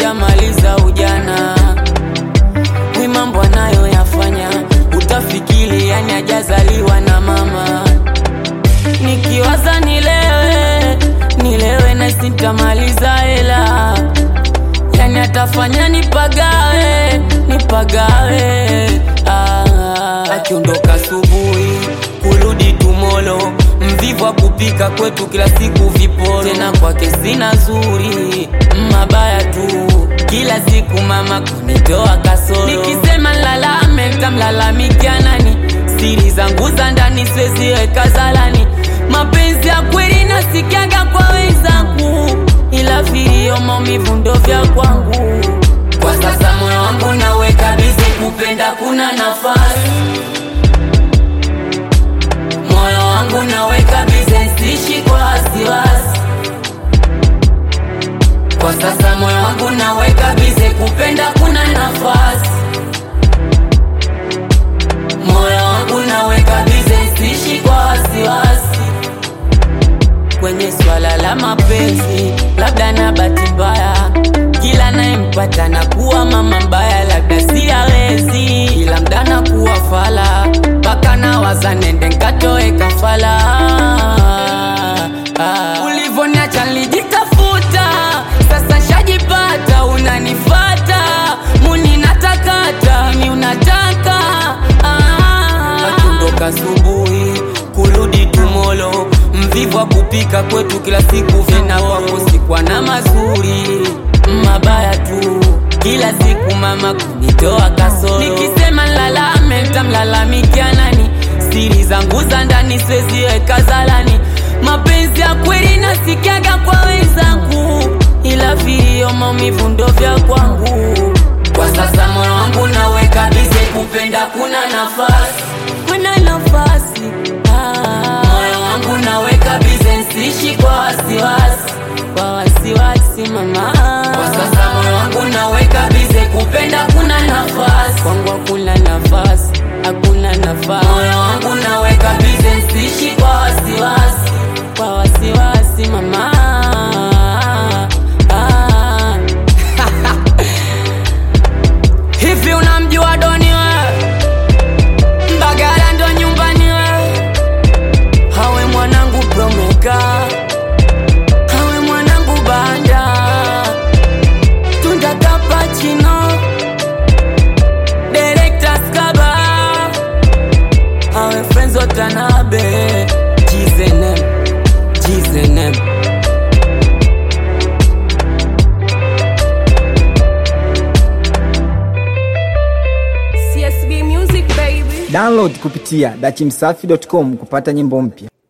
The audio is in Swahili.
hajamaliza ujana ni mambo anayoyafanya utafikiri yani hajazaliwa na mama nikiwaza nilewe nilewe na sitamaliza hela yani atafanya nipagawe nipagawe ah, akiondoka asubuhi kurudi tumolo mvivu wa kupika kwetu kila siku viporo tena kwake sina zuri mabaya tu kila siku mama kunitoa kasoro nikisema nlalame tamlalamikia nani siri zangu za ndani siweziweka zalani mapenzi ya kweli nasikiaga kwa wenzangu ila vilio maumivu ndo vya kwangu kwa sasa moyo wangu naweka bizi kupenda kuna nafasi moyo wangu naweka bize sishi kwa wasiwasi kwa sasa moyo wangu naweka bize kupenda kuna nafasi moyo wangu naweka bize sishi kwa wasiwasi kwenye swala la mapenzi labda na bahati mbaya kila nayempata na kuwa mama mbaya labda si awezi ila mda na kuwa fala mpaka na waza nende nkatoe kafala ah. ulivoniacha nilijitafuta sasa shajipata unanifata muni natakata mi unataka ah. akundoka asubuhi kurudi tumolo mvivu wa kupika kwetu kila siku vena wako sikwa na mazuri mabaya tu kila siku mama kunitoa kasoro nikisema nlalame tamlalamikia nani siri zangu za ndani siweziweka zalani mapenzi ya kweli nasikiaga kwa wenzangu ila vilio maumivu ndo vya kwangu kwa sasa moyo wangu naweka bize kupenda kuna nafasi kuna nafasi ah. moyo wangu naweka bize nsishi kwa wasiwasi kwa wasiwasi mama kwa sasa moyo wangu naweka bize kupenda kuna nafasi kwangu hakuna nafasi hakuna nafasi moyo wangu naweka bize nsishi kwa wasiwasi kwa wasiwasi mama ah. hivi unamjua doni we mbagala ndo nyumbani we hawe mwanangu promeka hawe mwanangu banda tunda kapachino direkta skaba hawe frenzo tanabe jizenem jizenem CSB Music baby. Download kupitia dachimsafi.com kupata nyimbo mpya.